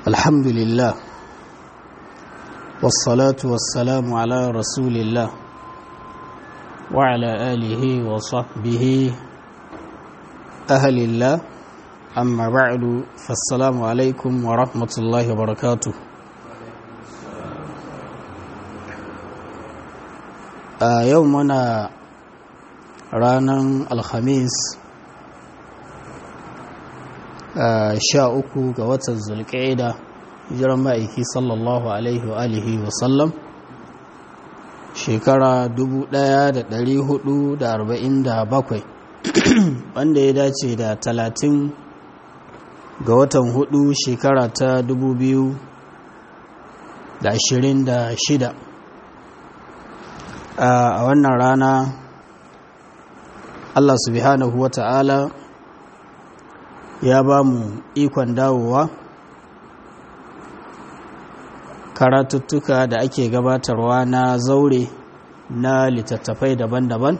الحمد لله والصلاة والسلام على رسول الله وعلى آله وصحبه أهل الله أما بعد فالسلام عليكم ورحمة الله وبركاته a yau muna ranar alhamis sha uku ga watan zulƙaida jiran ma'aiki sallallahu alaihi wa alihi wasallam shekara 1447 wanda ya dace da 30 ga watan hudu shekara ta 2026 a wannan rana Allah subhanahu wa ta'ala ya ba mu ikon dawowa karatuttuka da ake gabatarwa na zaure na littattafai daban-daban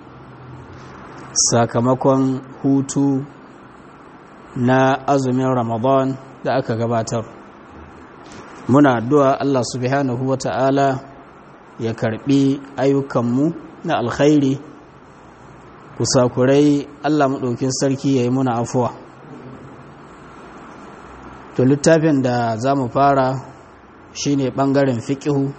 sakamakon hutu na azumin ramadan da aka gabatar muna addu'a Allah subhanahu wa ta'ala ya karbi ayyukanmu na alkhairi kusakurai Allah maɗaukin sarki ya yi muna afuwa to littafin da za mu fara shine ɓangaren fiƙihu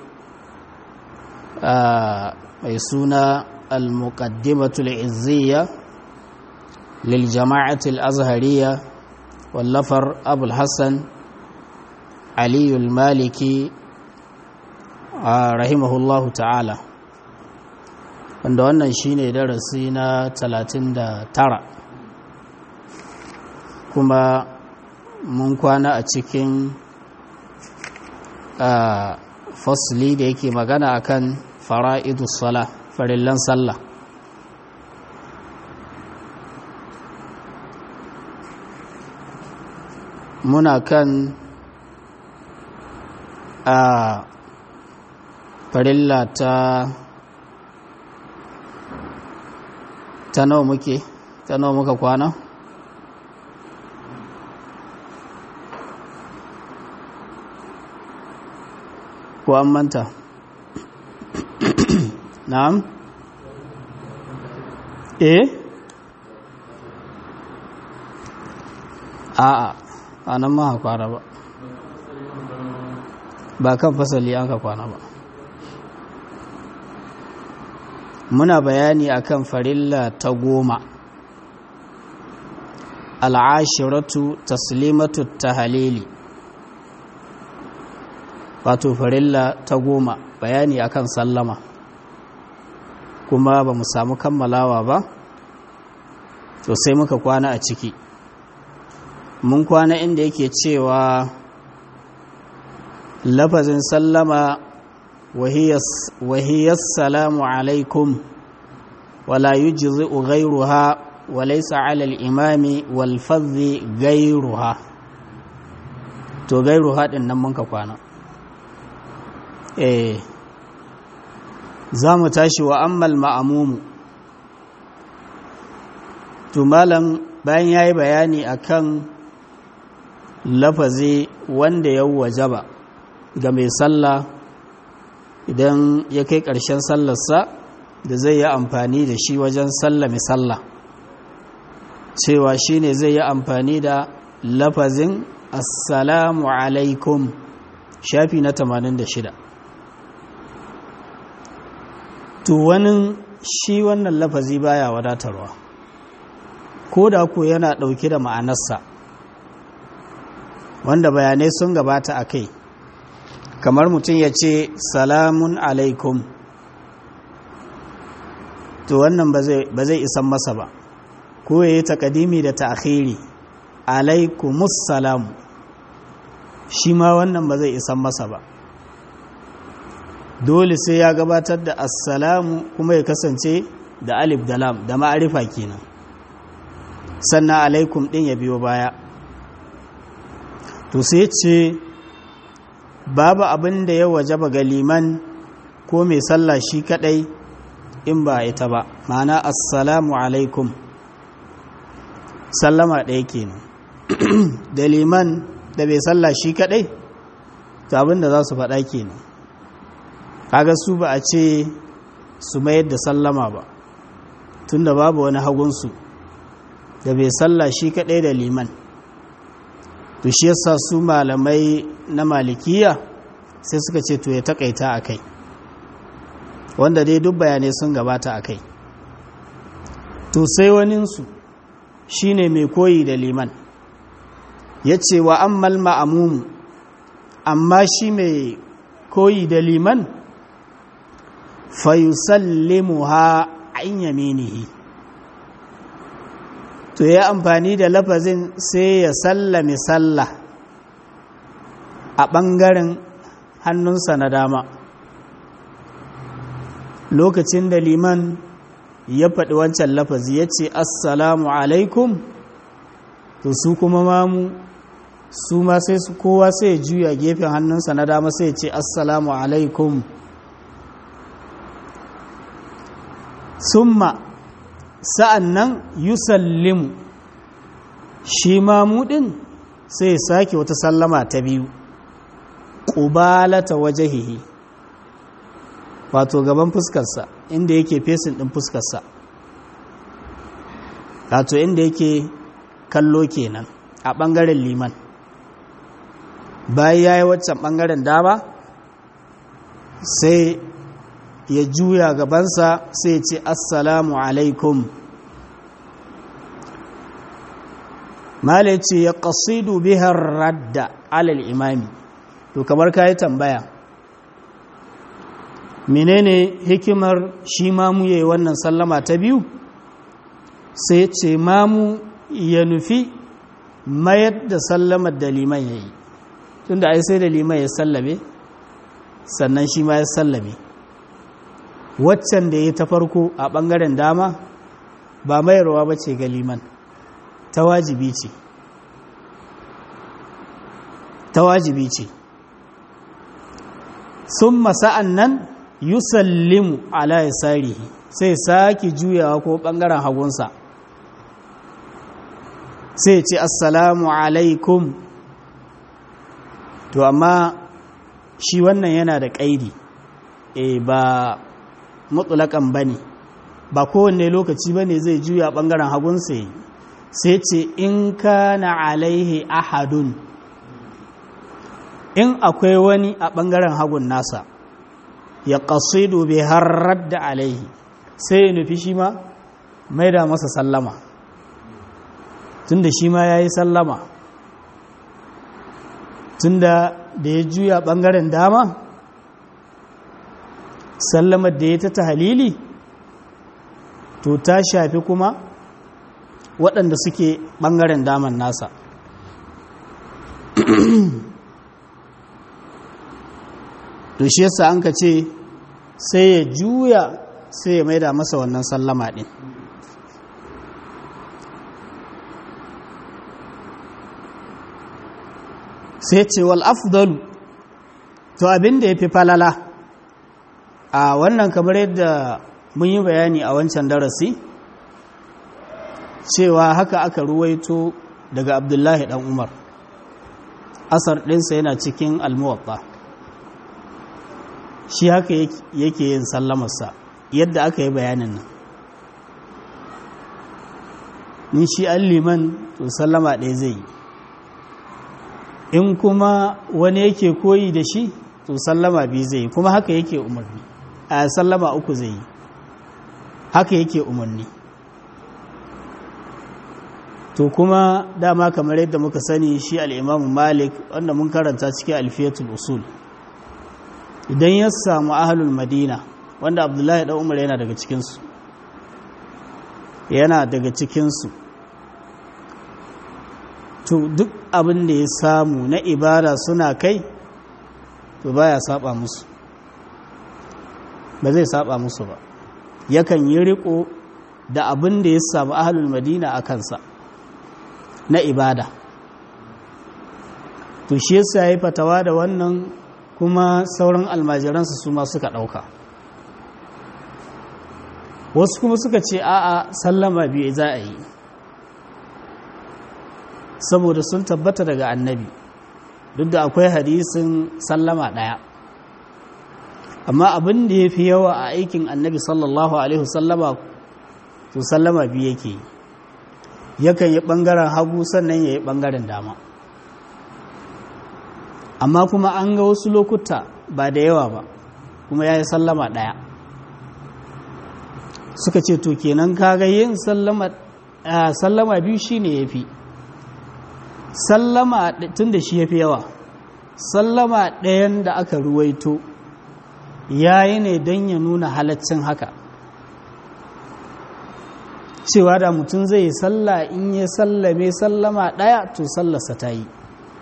mai suna al-muqaddimatul izziya lil jama'atul azhariya wallafar abul hassan aliyul maliki rahimahullahu ta'ala wanda wannan shine darasi na 39 kuma mun kwana a cikin fasli da yake magana akan fara'idu sala farillan sallah muna kan a farilla ta ta nawa muke ta nawa muka kwana ko an manta na'am eh a'a a nan ma kwana ba ba kan fasali an ka kwana ba muna bayani akan farilla ta goma al'ashiratu taslimatu tahalili wato farilla ta goma bayani akan sallama kuma ba mu samu kammalawa ba to sai muka kwana a ciki mun kwana inda yake cewa lafazin sallama wahiyar salamu alaikum wala yujzi'u ghayruha wa laysa 'ala al-imami wal fadhi ghayruha to ghayruha din nan mun ka kwana eh zamu tashi wa ammal ma'mumu to malam bayan yayi bayani akan lafazi wanda ya wajaba ga mai sallah idan ya kai ƙarshen sallarsa da zai yi amfani da shi wajen sallame sallah cewa shi ne zai yi amfani da lafazin assalamu alaikum shafi na 86 to wani shi wannan lafazi baya wadatarwa ko da ku yana ɗauke da ma'anarsa wanda bayanai sun gabata a kai kamar mutum ya ce salamun alaikum to wannan ba zai isan masa ba ko ya yi takadimi da ta'akhiri alaikumus salamu shi ma wannan ba zai isan masa ba dole sai ya gabatar da assalamu kuma ya kasance da alif da lam da ma'arifa kenan sannan alaikum din ya biyo baya to sai ce babu abin da ya wajaba ga liman ko mai sallah shi kadai in ba ita ba ma'ana assalamu alaikum sallama ɗaya kenan da liman da bai salla shi kadai to abin da za su faɗa kenan kaga su ba a ce su mayar da sallama ba tunda babu wani hagunsu da bai salla shi kadai da liman to shi yasa su malamai na malikiya sai suka ce to ya takaita a kai wanda dai duk bayanai sun gabata a kai to sai waninsu shi ne mai koyi da liman ya ce wa ammal ma'amumu amma shi mai koyi da liman fayusallimu ha an yaminihi to ya amfani da lafazin sai ya sallame sallah a ɓangaren hannunsa na dama lokacin da liman ya faɗi wancan lafazi ya ce assalamu alaikum to su kuma mamu su ma sai su kowa sai ya juya gefen hannunsa na dama sai ya ce assalamu alaikum summa sa'an nan yusallimu shi mamu ɗin sai ya sake wata sallama ta biyu ƙubalata wajahihi wato gaban fuskarsa inda yake fesin ɗin fuskarsa wato inda yake kallo kenan a ɓangaren liman bayan ya yi waccan ɓangaren dama sai ya juya gabansa sai ce assalamu alaikum mala ce ya ƙasidu bihar radda alal imami to kamar ka yi tambaya menene hikimar shi mamu ya yi wannan sallama ta biyu sai ce mamu ya nufi mayar da sallamar da liman ya yi tun da ai sai da liman ya sallame sannan shi ma ya sallame waccan da ya ta farko a ɓangaren dama ba mayarwa ba ce ga liman ta wajibi ce ta wajibi ce sun masa'an nan yusallimu ala yasarihi sai sake juyawa ko ɓangaren hagunsa sai ce assalamu alaikum to amma shi wannan yana da ƙaidi e ba mutulakan ba ne ba kowanne lokaci ba ne zai juya ɓangaren hagunsa yi sai ce in ka na alaihi ahadun in akwai wani a ɓangaren hagun nasa ya ƙasidu bai harar da alaihi sai ya nufi shi ma mai da masa sallama tunda shi ma ya yi sallama tunda da ya juya ɓangaren dama sallamar da ya ta ta halili to ta shafi kuma waɗanda suke ɓangaren daman nasa to shi yasa an ka ce sai ya juya sai ya maida masa wannan sallama ɗin sai ce wal afdalu to abin da ya fi falala a wannan kamar yadda mun yi bayani a wancan darasi cewa haka aka ruwaito daga abdullahi dan umar asar ɗinsa yana cikin almuwaɓa shi haka yake yin sallamarsa yadda aka yi bayanin nan in shi an liman to sallama ɗaya zai yi in kuma wani yake koyi da shi to sallama biyu zai yi kuma haka yake umarni a sallama uku zai yi haka yake umarni to kuma dama kamar yadda muka sani shi al'imamu malik wanda mun karanta cikin alfiyatul usul idan ya samu ahalul madina wanda abdullahi ɗan umar yana daga cikinsu yana daga cikinsu to duk abin da ya samu na ibada suna kai to baya saba musu ba zai saba musu ba yakan yi riko da abin da ya samu ahalul madina a kansa na ibada to shi yasa ya fatawa da wannan kuma sauran almajiransa su ma suka ɗauka wasu kuma suka ce a'a sallama biyu za a yi saboda sun tabbata daga annabi duk da akwai hadisin sallama ɗaya amma abin da ya fi yawa a aikin annabi sallallahu alaihi wasallama to sallama biyu yake yi yakan yi ɓangaren hagu sannan ya yi ɓangaren dama amma kuma an ga wasu lokuta ba da yawa ba kuma ya yi sallama ɗaya suka ce to kenan kaga yin sallama biyu shi ne ya fi sallama tun da shi ya fi yawa sallama ɗayan da aka ruwaito ya yi ne don ya nuna halaccin haka cewa da mutum zai yi salla in ya sallame sallama ɗaya to sallarsa ta yi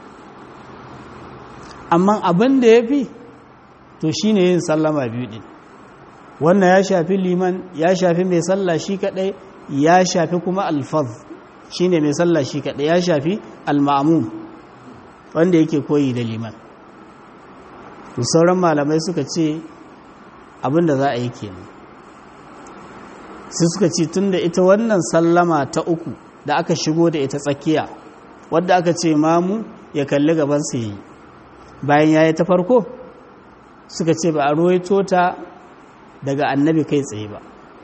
amma abin da ya fi to shi ne yin sallama biyu ɗin wannan ya shafi liman ya shafi mai salla shi kaɗai ya shafi kuma alfaz shi ne mai salla shi kaɗai ya shafi alma'amun wanda yake koyi da liman to sauran malamai suka ce abin da za a yi kenan sai suka ce tun da ita wannan sallama ta uku da aka shigo da ita tsakiya wadda aka ce mamu ya kalli gaban su yi bayan ya yi ta farko suka ce ba a ruwaito ta daga annabi kai tsaye ba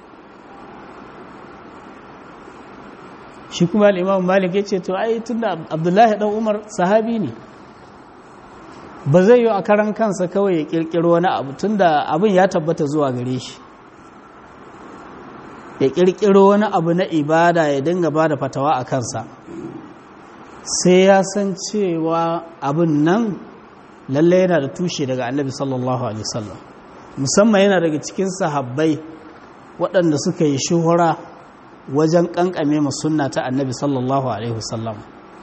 shi kuma al'imam malik ya ce to ai tun da abdullahi ɗan umar sahabi ne ba zai yi a karan kansa kawai ya ƙirƙiro wani abu tun da abin ya tabbata zuwa gare shi ya ƙirƙiro wani abu na ibada ya dinga ba da fatawa a kansa sai ya san cewa abin nan lallai yana da tushe daga annabi sallallahu alaihi wasallam musamman yana daga cikin sahabbai waɗanda suka yi shuhura wajen ƙanƙame mu sunna ta annabi sallallahu alaihi wasallam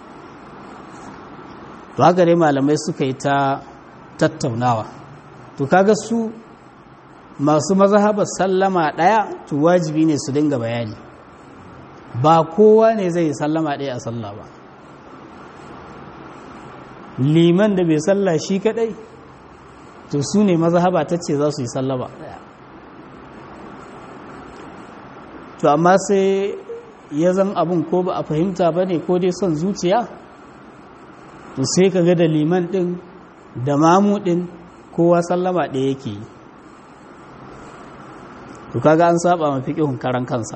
to haka dai malamai suka yi ta tattaunawa to kaga su masu mazhabar sallama ɗaya to wajibi ne su dinga bayani ba kowa ne zai yi sallama ɗaya a sallah ba liman da bai salla shi kadai to su ne mazhaba ta ce za su yi sallama ɗaya to amma sai ya zan abin ko ba a fahimta ba ne ko dai son zuciya to sai ka ga da liman ɗin da mamu ɗin kowa sallama ɗaya yake yi to kaga an saba ma fiqihun karan kansa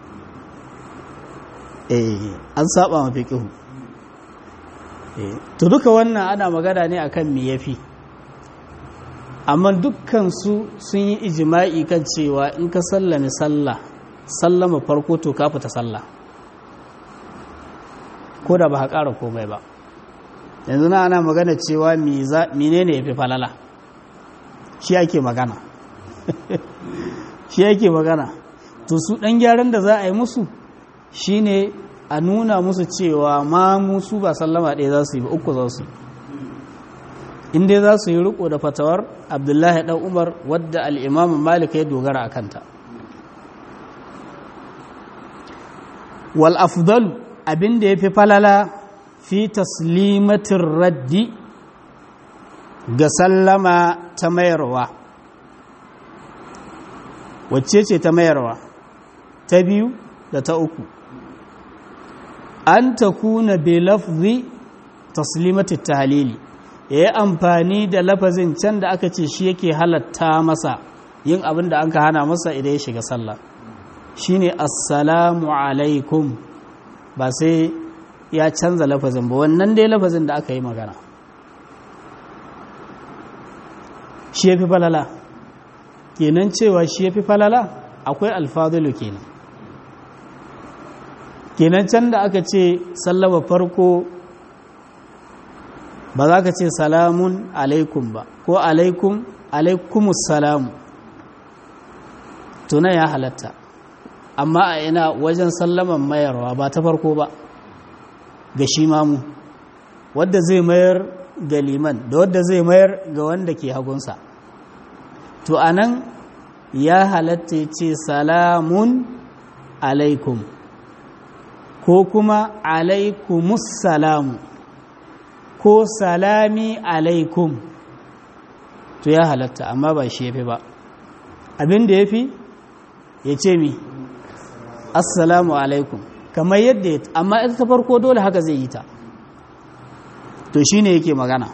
eh an saba ma fiqihu eh to duka wannan ana magana ne akan me yafi amma dukkan su sun yi ijma'i kan cewa in ka sallame sallah sallama farko to ka fita sallah ko da ba ka ƙara komai ba yanzu na ana magana cewa menene yafi falala shi ake magana shi yake magana to su ɗan gyaran da za a yi musu shine a nuna musu cewa ma musu ba sallama ɗaya za su yi ba uku za su yi inda za su yi riko da fatawar abdullahi ɗan umar wadda al'imamun malika ya dogara a kanta wal afdalu abinda ya fi falala fi taslimatin raddi ga sallama ta mayarwa wacce ce ta mayarwa ta biyu da ta uku an ta kuna be lafzi taslimatu tahlili ya yi amfani da lafazin can da aka ce shi yake halatta masa yin abin da an ka hana masa idan ya shiga sallah shine assalamu alaikum ba sai ya canza lafazin ba wannan dai lafazin da aka yi magana shi ya fi falala kenan cewa shi ya fi falala akwai alfadulu kenan kenan can da aka ce sallama farko ba za ka ce salamun alaikum ba ko alaikum alaikumus salamu tuna ya halatta amma a ina wajen sallaman mayarwa ba ta farko ba ga shi mamu wadda zai mayar ga liman da wadda zai mayar ga wanda ke hagunsa to anan ya halatta ce salamun alaikum ko kuma alaikumus salamu ko salami alaikum to ya halatta amma ba shi ya fi ba abin da ya fi ya ce mi assalamu alaikum kamar yadda ya amma ita ta farko dole haka zai yi ta to shine yake magana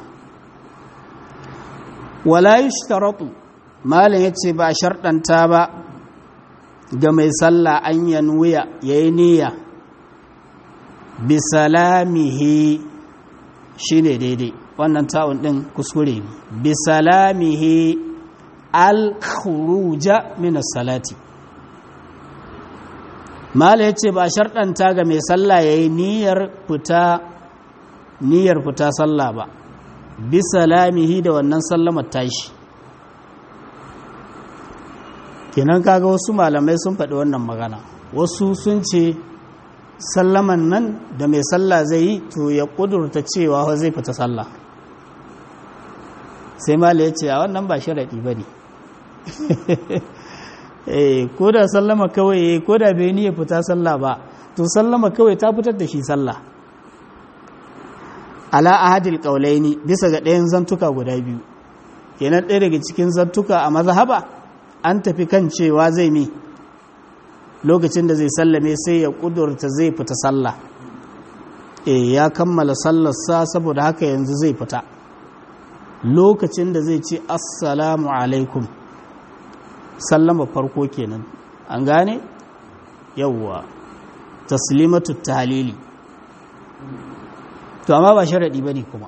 wala yushtaratu malam yace ba sharɗanta ba ga mai sallah an yanwiya yayi niyya bi salamihi shine daidai wannan ta'un din kuskure ne bi salamihi al khuruja min as-salati mala yace ba sharɗanta ga mai sallah yayi niyyar fita niyyar fita sallah ba bi salamihi da wannan sallamar tashi kenan kaga wasu malamai sun faɗi wannan magana wasu sun ce sallaman nan da mai sallah zai yi to ya ƙudurta cewa zai fita sallah sai mala ya ce a wannan ba sharaɗi ba ne ko da sallama kawai ko da bai ni ya fita sallah ba to sallama kawai ta fitar da shi sallah ala ahadil qaulaini bisa ga ɗayan zantuka guda biyu kenan ɗaya daga cikin zantuka a mazhaba an tafi kan cewa zai mi lokacin da zai sallame sai ya kudurta zai fita sallah e ya kammala sallarsa saboda haka yanzu zai fita lokacin da zai ce assalamu alaikum sallama farko kenan an gane yawwa taslimatu tahlili to amma ba sharadi bane kuma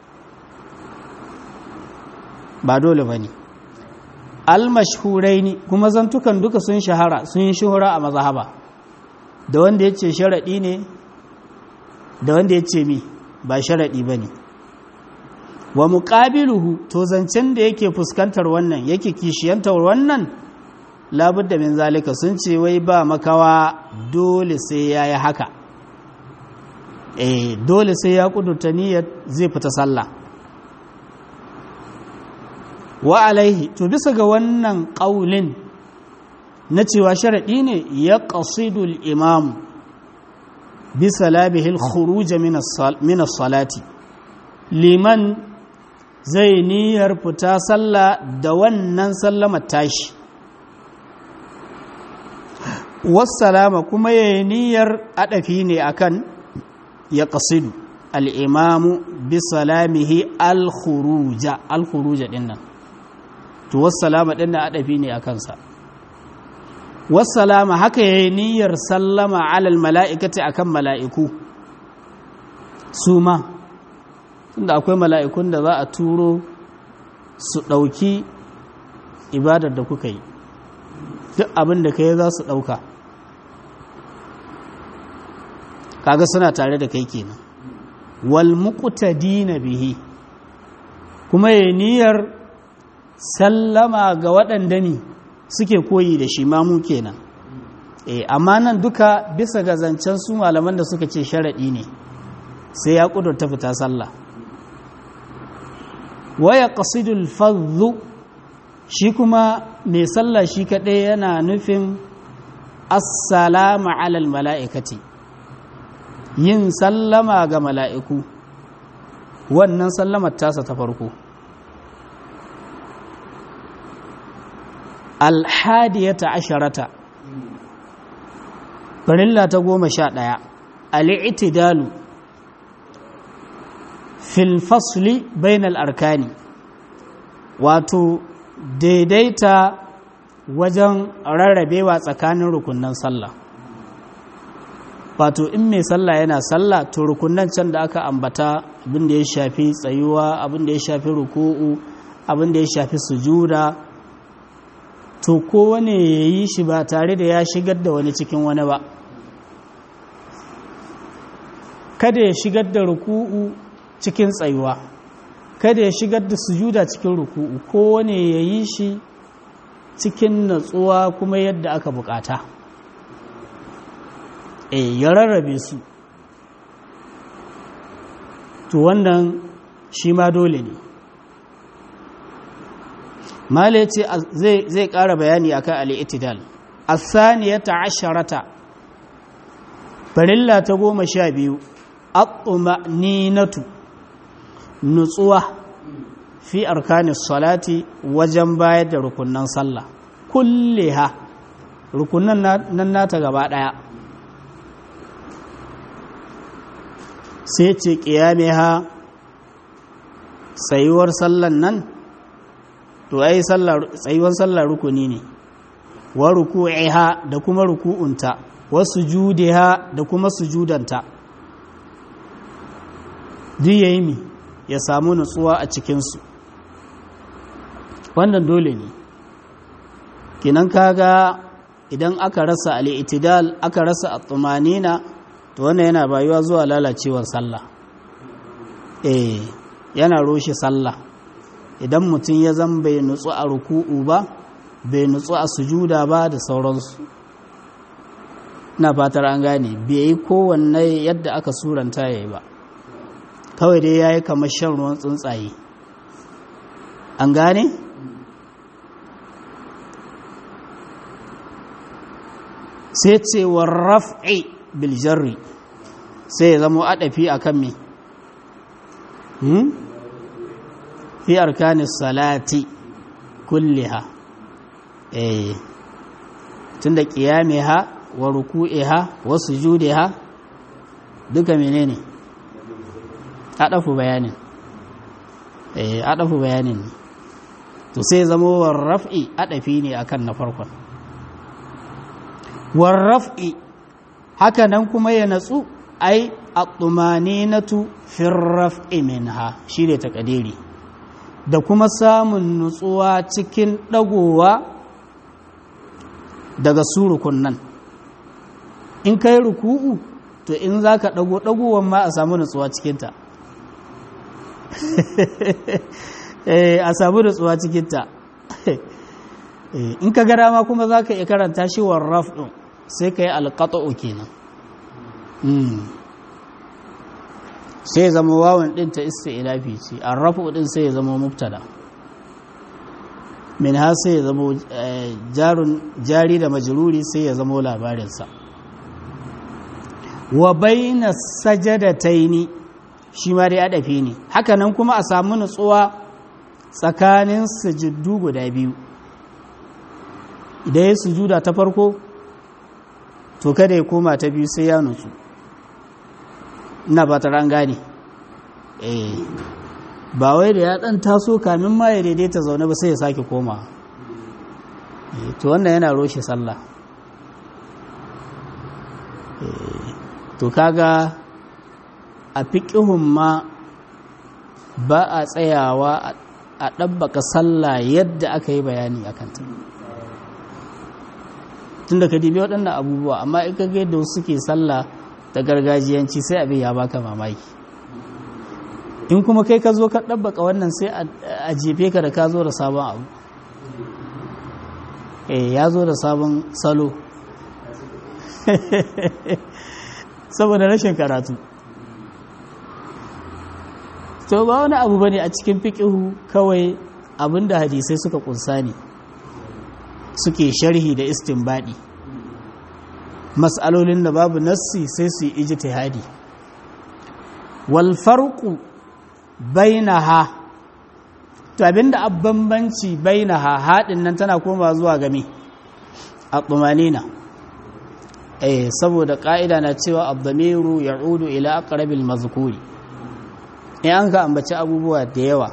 ba dole bane almashhuraini kuma zantukan duka sun shahara sun yi shuhura a mazhaba da wanda yace sharadi ne da wanda yace mi ba sharadi bane wa muqabiluhu to zancen da yake fuskantar wannan yake kishiyantar wannan labudda min zalika sun ce wai ba makawa dole sai yayi haka eh dole sai ya kudurta niyyar zai fita sallah wa alaihi to bisa ga wannan ƙaulin na cewa sharaɗi ne ya ƙasidul imam bisa labihil khuruja min salati liman zai niyyar fita sallah da wannan sallama tashi wassalama kuma ya yi niyyar adafi ne akan ya ƙasidu al'imamu bisa lamihi al-khuruja al-khuruja ɗin nan to wassalama ɗin na adafi ne a kansa wassalama haka ya yi niyyar sallama alal mala'ikati akan mala'iku su ma tunda akwai mala'ikun da za a turo su ɗauki ibadar da kuka yi duk abin da ka yi za su ɗauka kaga suna tare da kai kenan wal muqtadina bihi kuma ya niyyar sallama ga waɗanda ne suke koyi da shi mamu kenan e amma nan duka bisa ga zancen su malaman da suka ce sharaɗi ne sai ya ƙudurta fita sallah waya ƙasidul fadhu shi kuma mai sallah shi kaɗai yana nufin assalamu alal mala'ikati yin sallama ga mala'iku wannan sallamar tasa ta farko alhadiyata asharata farilla ta goma sha ɗaya al'itidalu fil fasli bainal arkani wato daidaita wajen rarrabewa tsakanin rukunan sallah wato in mai sallah yana sallah to rukunan can da aka ambata abin da ya shafi tsayuwa abin da ya shafi ruku'u abin da ya shafi sujuda to kowane ya yi shi ba tare da ya shigar da wani cikin wani ba kada ya shigar da ruku'u cikin tsayuwa kada ya shigar da sujuda cikin ruku'u kowane ya yi shi cikin natsuwa kuma yadda aka bukata e ya rarrabe su to wannan shi ma dole ne mala ce zai ƙara bayani akan al'itidal asaniyata asharata farilla ta goma sha biyu ninatu nutsuwa fi arkanis salati wajen bayar da rukunan sallah kulle ha rukunan nan nata gaba ɗaya sai ce ƙiyame ha tsayuwar sallan nan to ai tsayuwar sallar rukuni ne wa ruku'iha da kuma ruku'unta wa sujudiha da kuma sujudanta duk yayi mi ya samu nutsuwa a cikinsu wannan dole ne kinan kaga idan aka rasa al'itidal aka rasa at-tumanina to wannan yana bayuwa zuwa lalacewar sallah eh yana roshe sallah idan mutum ya zan bai nutsu a ruku'u ba bai nutsu a sujuda ba da sauransu na fatar an gane bai yi kowanne yadda aka suranta ya yi ba kawai dai ya yi kamar shan ruwan tsuntsaye an gane? sai ce wa raf'i biljarri sai ya zama adafi a kan me fi arkanis salati kulliha eh tunda qiyamiha wa ruku'iha wa sujudiha duka menene adafu bayanin eh adafu bayanin to sai zama war raf'i adafi ne akan na farkon war raf'i haka nan kuma ya natsu ai at-tumaninatu fi raf'i minha shine takadiri da kuma samun nutsuwa cikin dagowa daga surukun nan in kai ruku'u to in zaka dago dagowan ma a samu nutsuwa cikinta a samu nutsuwa cikinta in ka gara ma kuma za ka iya karanta shi wa raf'in sai ka yi alƙata'u kenan sai zama wawan ɗin ta ista ilafi ce a rafu ɗin sai ya zama mubtada min ha sai ya zama jari da majiruri sai ya zama labarinsa wa baina sajadataini shi ma dai adafi ne hakanan kuma a samu nutsuwa tsakanin sujuddu guda biyu idan ya sujuda ta farko to kada ya koma ta biyu sai ya nutsu ina ba ta ran gane eh ba wai da ya dan taso kamin ma ya daidaita zaune ba sai ya sake koma to wannan yana roshe sallah to kaga a fiƙihun ma ba a tsayawa a ɗabbaka sallah yadda aka yi bayani a kanta tun da ka dibi waɗannan abubuwa amma in ka yadda wasu suke sallah da gargajiyanci sai abin ya baka mamaki in kuma kai ka zo ka ɗabbaka wannan sai a jefe ka da ka zo da sabon abu eh ya zo da sabon salo saboda rashin karatu to ba wani abu bane a cikin fiqihu kawai abinda hadisai suka kunsa ne suke sharhi da istinbadi mas'alolin da babu nassi sai su yi ijtihadi wal farqu bainaha to abinda abbanbanci bainaha hadin nan tana koma zuwa game at-tumanina eh saboda ka'ida na cewa ad-damiru ya'udu ila aqrabil mazkuri in an ka ambaci abubuwa da yawa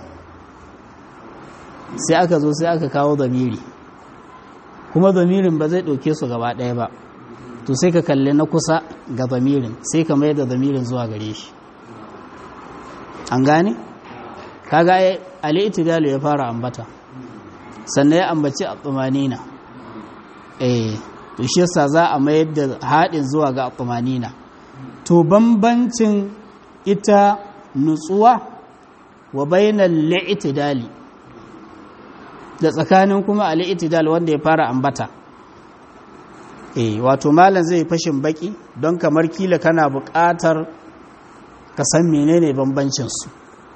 sai aka zo sai aka kawo zamiri kuma zamirin ba zai ɗauke su gaba ɗaya ba to sai ka kalli na kusa ga zamirin sai ka mai da zamirin zuwa gare shi an gane? kaga ali itidalu ya fara ambata sannan ya ambaci a tsumanina eh to shi yasa za a mayar da haɗin zuwa ga tsumanina to bambancin ita nutsuwa wa bainal li'tidali da tsakanin kuma al-i'tidal wanda ya fara ambata eh wato malam zai fashin baki don kamar kila kana buƙatar ka san menene bambancin su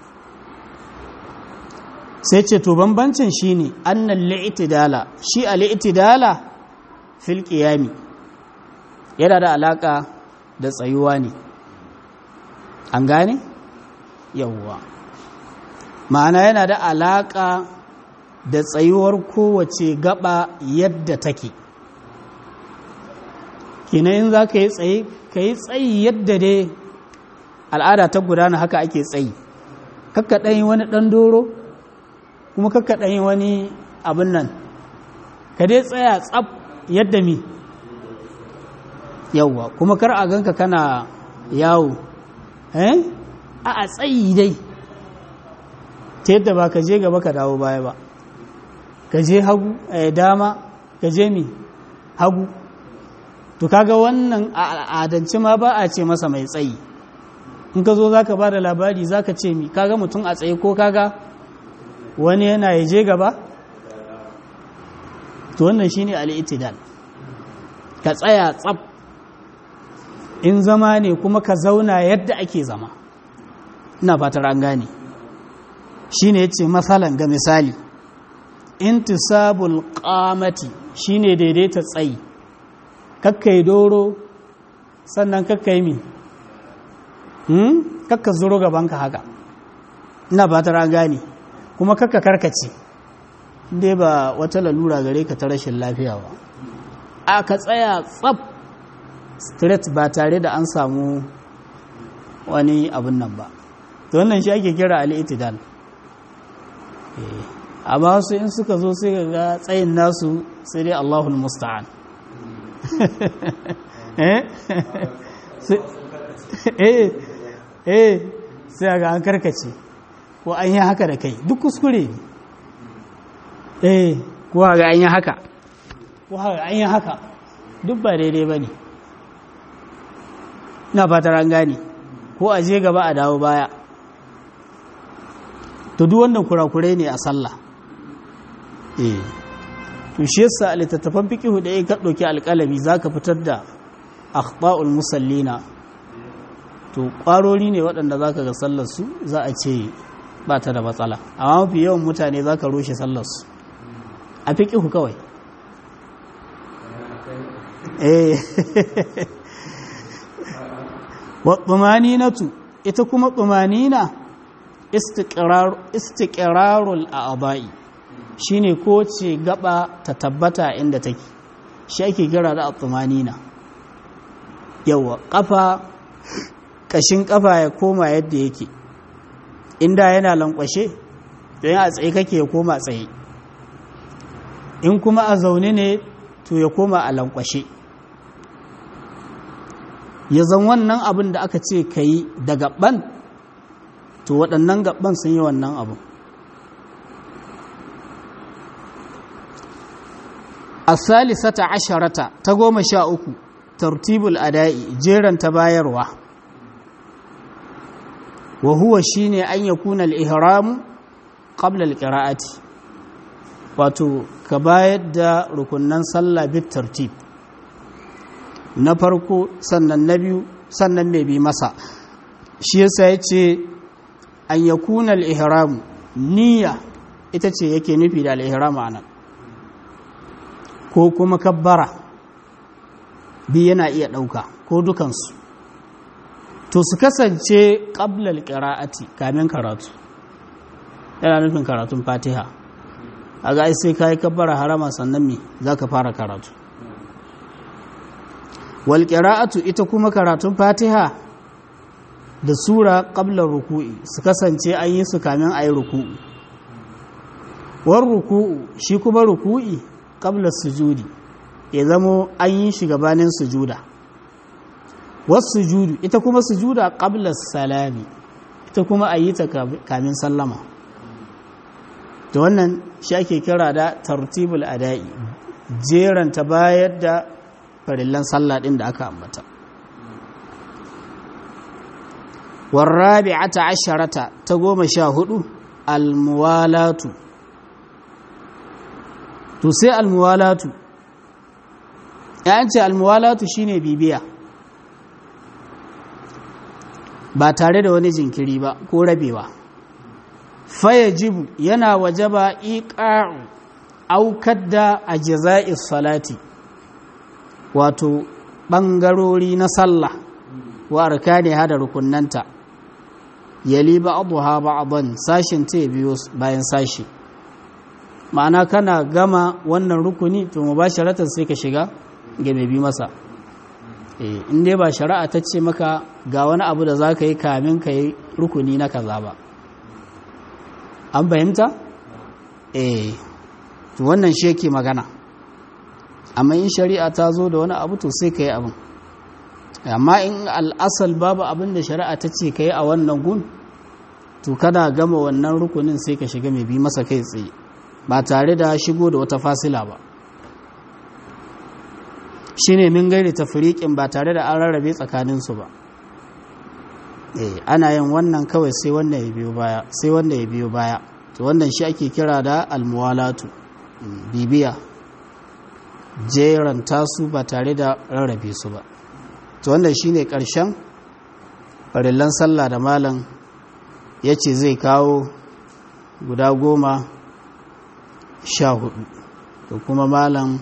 sai ce to bambancin shine annal li'tidala shi al-i'tidala fil qiyami yana da alaka da tsayuwa ne an gane yawwa ma'ana yana da alaƙa da tsayuwar kowace gaba yadda take in za ka yi tsaye ka yi tsayi yadda dai al'ada ta gudana haka ake tsayi kakka ɗan yi wani ɗan doro kuma kakka ɗan yi wani abin nan ka dai tsaya tsab yadda mi yauwa kuma kar a ganka kana yawo eh a a tsayi dai ta yadda ba ka je gaba ka dawo baya ba ka je hagu a dama ka je mi hagu to kaga wannan a al'adance ma ba a ce masa mai tsayi in ka zo za ka ba da labari za ka ce mi kaga mutum a tsaye ko kaga wani yana ya je gaba to wannan shine al'itidal ka tsaya tsab in zama ne kuma ka zauna yadda ake zama ina fatar an gane shine yace masalan ga misali intisabul qamati shine daidaita tsayi kakkai doro sannan kakkai mi hmm kakka zuro gabanka haka ina fatar an gane kuma kakka karkace dai ba wata lalura gare ka ta rashin lafiya ba a ka tsaya tsab straight ba tare da an samu wani abin nan ba to wannan shi ake kira al'itidal amma wasu in suka zo sai ga tsayin nasu sai dai Allahul musta'an eh eh sai ga an karkace ko an yi haka da kai duk kuskure ne eh ko ga an yi haka ko ga an yi haka duk ba daidai ba ne na fatar an gane ko a je gaba a dawo baya to duk wannan kurakurai ne a sallah eh to shi yasa littattafan fiqhu da yake dauki alƙalami zaka fitar da akhta'ul musallina to ƙwarori ne waɗanda zaka ga sallar su za a ce ba ta da matsala amma mafi yawan mutane zaka rushe sallar su a fiqhu kawai eh wa tumaninatu ita kuma tumanina istiqrarul a'dha'i shine ko ce gaba ta tabbata inda take shi ake kira da tumanina yawa kafa kashin kafa ya koma yadda yake inda yana lankwashe don a tsaye kake ya koma tsaye in kuma a zaune ne to ya koma a lankwashe ya zan wannan abin da aka ce ka yi da gaban to waɗannan gaban sun yi wannan abin a salisata asharata ta goma sha uku tartibul ada'i jeran ta bayarwa wa huwa shine an yakuna al-ihram qabla al-qira'ati wato ka bayar da rukunnan sallah bit tartib na farko sannan na biyu sannan mai bi masa shi yasa ya ce an ya kuna al'ihramu niyya ita ce yake nufi da al'ihramu a nan ko kuma kabbara bi yana iya ɗauka ko dukansu to su kasance ƙablal ƙira'ati kamin karatu yana nufin karatun fatiha a ga sai ka yi kabbara harama sannan me za ka fara karatu walƙira'atu ita kuma karatun fatiha da sura ƙablar ruku'i su kasance an yi su kamin a yi ruku'u war ruku'u shi kuma ruku'i ƙablar sujudi ya zamo an yi shi gabanin sujuda wasu sujudu ita kuma sujuda ƙablar salami ita kuma a yi ta kamin sallama da wannan shi ake kira da tartibul ada'i jeranta bayar da farillan sallah ɗin da aka ambata warrabi'ata asharata ta goma sha hudu almuwalatu to sai almuwalatu ya ce almuwalatu shine bibiya ba tare da wani jinkiri ba ko rabewa fayajibu yana wajaba iqa'u aukar da ajza'is salati wato ɓangarori na sallah wa arkani hada rukunnanta yali ba'dha ba'dan sashin ta biyo bayan sashi ma'ana kana gama wannan rukuni to mubasharatan sai ka shiga ga mai bi masa eh in dai ba shari'a ta ce maka ga wani abu da zaka yi kamin ka yi rukuni na kaza ba an fahimta eh to wannan shi yake magana amma in shari'a ta zo da wani abu to sai ka yi abin amma in al'asal babu abin da shari'a ta ce ka yi a wannan gun to kada gama wannan rukunin sai ka shiga mai bi masa kai tsaye ba tare da shigo da wata fasila ba shi ne min gairi tafriƙin ba tare da an rarrabe tsakaninsu ba ana yin wannan kawai sai wanda ya biyo baya sai wanda ya biyo baya to wannan shi ake kira da almuwalatu bibiya jeran tasu ba tare da rarrabe su ba to wannan shine ƙarshen farillan sallah da malam ya ce zai kawo guda goma sha hudu to kuma malam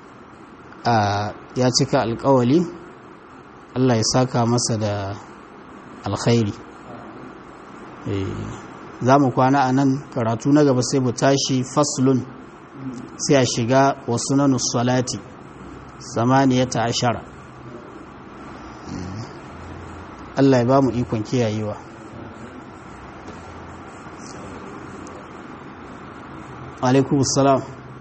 ya cika alkawali Allah ya saka masa da alkhairi za mu kwana a nan karatu na gaba sai mu tashi faslun sai a shiga wasu na salati samaniyata ashara Allah ya ba mu ikon kiyayewa alaikum salam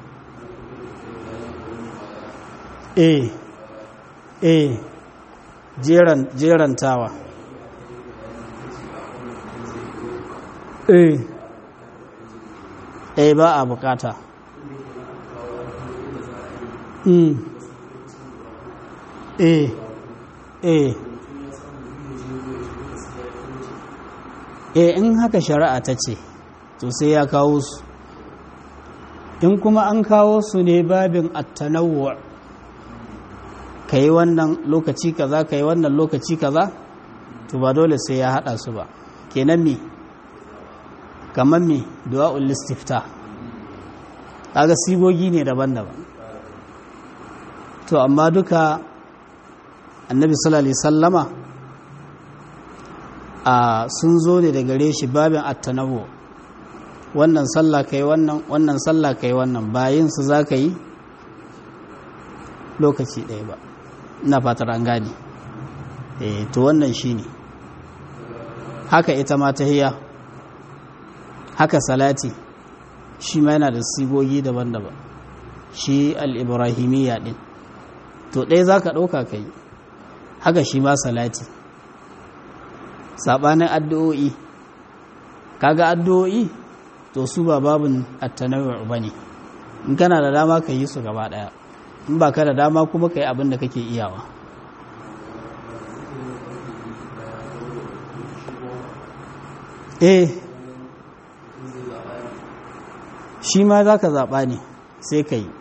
eh eh jeran jerantawa eh eh ba a bukata mm eh eh eh in haka shari'a ta ce to sai ya kawo su in kuma an kawo su ne babin attanawwa ka yi wannan lokaci kaza ka yi wannan lokaci kaza to ba dole sai ya hada su ba kenan me kamar me du'a'ul listifta kaga sigogi ne daban-daban to amma duka annabi sallallahu alaihi sallama a sun zo ne da gare shi babin attanawwa wannan sallah kai wannan wannan sallah kai wannan bayin su za ka yi lokaci ɗaya ba ina fatar an gane eh to wannan shine haka ita ma tahiyya haka salati shi ma yana da sigogi daban-daban shi al-ibrahimiyya din to ɗaya za ka ɗauka ka yi haka shi ma salati saɓanin addu'o'i kaga addu'o'i to su ba babin attanawar ba ne in kana da dama ka yi su gaba daya in ba ka da dama kuma ka yi abin da kake iyawa eh shi ma za ka zaɓa ne sai ka yi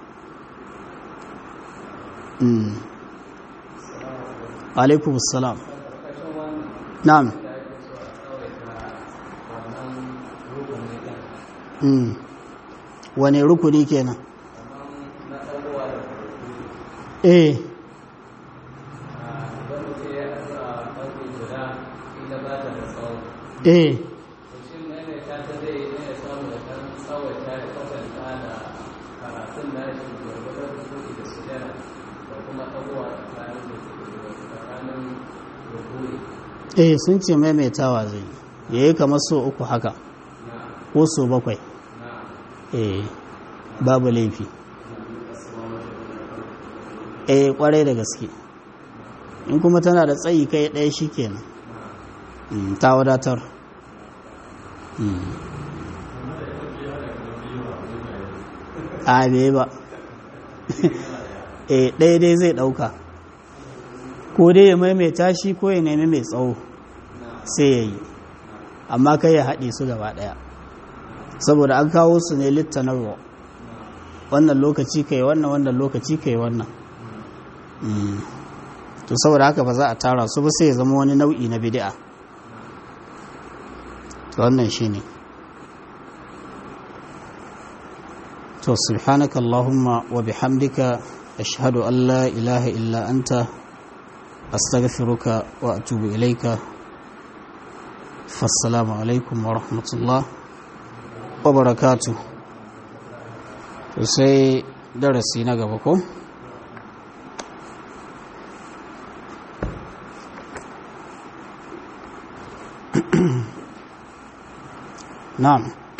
alaikum salam na'am wane rukuni kenan eh eh eh sun ce maimaitawa zai yayi kamar so uku haka ko so bakwai eh babu laifi eh kwarai da gaske in kuma tana da tsayi kai ɗaya shi kenan ta wadatar a bai ba eh ɗaya dai zai ɗauka ko dai ya maimaita shi ko ya nemi mai tsawo sai ya yi amma kai ya haɗe su gaba ɗaya saboda an kawo su ne littanarwa wannan lokaci kai wannan wannan lokaci kai wannan to saboda haka ba za a tara su ba sai ya zama wani nau'i na bid'a to wannan shine to subhanaka allahumma wa bihamdika ashhadu an la ilaha illa anta astaghfiruka wa atubu ilaika fassalamu alaikum wa rahmatullah wa barakatuh sai darasi na gaba ko na'am